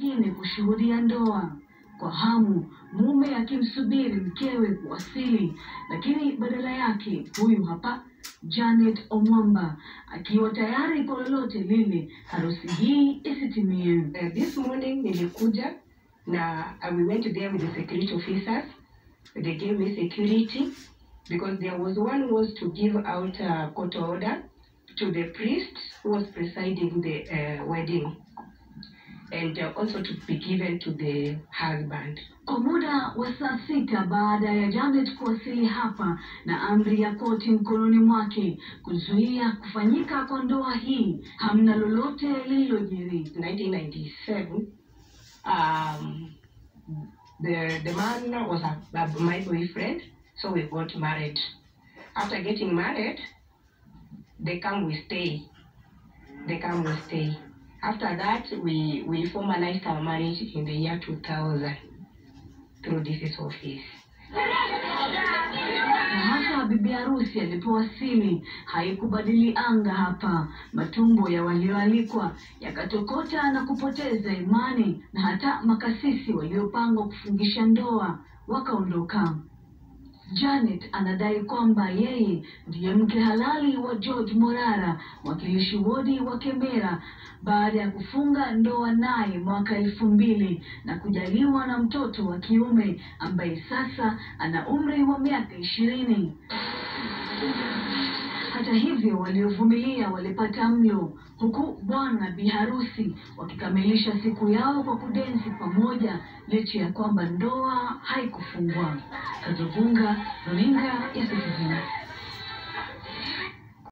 nyingine kushuhudia ndoa kwa hamu, mume akimsubiri mkewe kuwasili, lakini badala yake huyu hapa Janet Omwamba akiwa tayari kwa lolote lile harusi hii isitimie. Uh, this morning nilikuja na uh, we went there with the security officers. They gave me security because there was one who was to give out a court order to the priest who was presiding the uh, wedding and uh, also to be given to the husband. Kwa muda wa saa sita baada ya Janet kuwasili hapa na amri ya koti mkononi mwake kuzuia kufanyika kwa ndoa hii, hamna lolote lililojiri. 1997, um, the the man was a, a, my boyfriend, so we got married. After getting married, they come we stay. They come we stay. After that, we we formalized our marriage in the year 2000 through this office. Na hata bibi harusi alipowasili haikubadili anga hapa. Matumbo ya walioalikwa yakatokota na kupoteza imani, na hata makasisi waliopangwa kufungisha ndoa wakaondoka. Janet anadai kwamba yeye ndiye mke halali wa George Morara, mwakilishi wodi wa Kemera, baada ya kufunga ndoa naye mwaka elfu mbili na kujaliwa na mtoto wa kiume ambaye sasa ana umri wa miaka ishirini. Hata hivyo waliovumilia walipata mlo, huku bwana bi harusi wakikamilisha siku yao kwa kudensi pamoja, licha ya kwamba ndoa haikufungwa. Kazovunga, runinga ya Citizen.